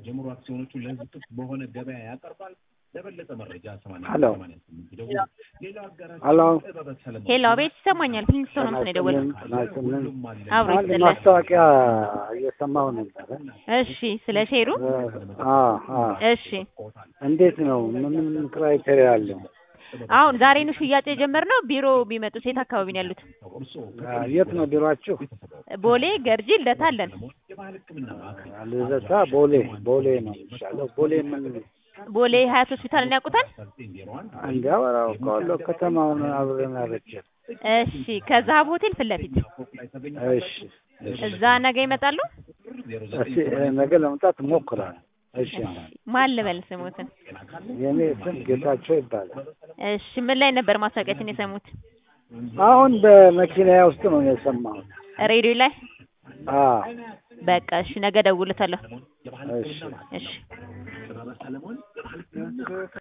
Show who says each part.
Speaker 1: ጀምሮ አክሲዮኖቹን ለህዝብ ክፍት በሆነ ገበያ ያቀርባል። ለበለጠ መረጃ ሰማንያ
Speaker 2: ሄሎ
Speaker 1: ሰማንያ ስምንት ይደውሉ። ሌላው አጋራችን
Speaker 2: ሄሎ
Speaker 1: ጥበበ ሰለሞን
Speaker 3: ሄሎ አቤት ይሰማኛል። ፕሊንግስቶን ነው የደወለው።
Speaker 2: ናስልን
Speaker 3: አብሮ
Speaker 2: አንድ
Speaker 3: ይስጥልን።
Speaker 2: ማስታወቂያ እየሰማሁ ነበረ።
Speaker 3: እሺ ስለ ሼሩ
Speaker 2: አ አ
Speaker 3: እሺ
Speaker 2: እንዴት ነው? ምን ክራይቴሪያ አለው?
Speaker 3: አሁን ዛሬ ነው ሽያጭ የጀመርነው። ቢሮ ቢመጡ ሴት አካባቢ ነው ያሉት።
Speaker 2: አ፣ የት ነው ቢሮአችሁ?
Speaker 3: ቦሌ ገርጂ ልደታ አለን።
Speaker 2: ልደታ ቦሌ ቦሌ ነው የሚሻለው። ቦሌ ምን
Speaker 3: ቦሌ ሀያት ሆስፒታልን ያውቁታል?
Speaker 2: እንዲያወራ አውቀዋለሁ። ከተማውን አብረን አረጀ።
Speaker 3: እሺ ከዛሀብ ሆቴል ፊት ለፊት
Speaker 2: እሺ እሺ።
Speaker 3: እዛ ነገ ይመጣሉ።
Speaker 2: እስኪ ነገ ለመምጣት እሞክራለሁ። እሺ
Speaker 3: ማን ልበል ስሙትን?
Speaker 2: የኔ ስም ጌታቸው ይባላል።
Speaker 3: እሺ ምን ላይ ነበር ማስታወቂያችን የሰሙት?
Speaker 2: አሁን በመኪና ውስጥ ነው የሰማሁት።
Speaker 3: ሬዲዮ ላይ።
Speaker 2: አ
Speaker 3: በቃ እሺ ነገ ደውልታለሁ።
Speaker 2: እሺ
Speaker 3: እሺ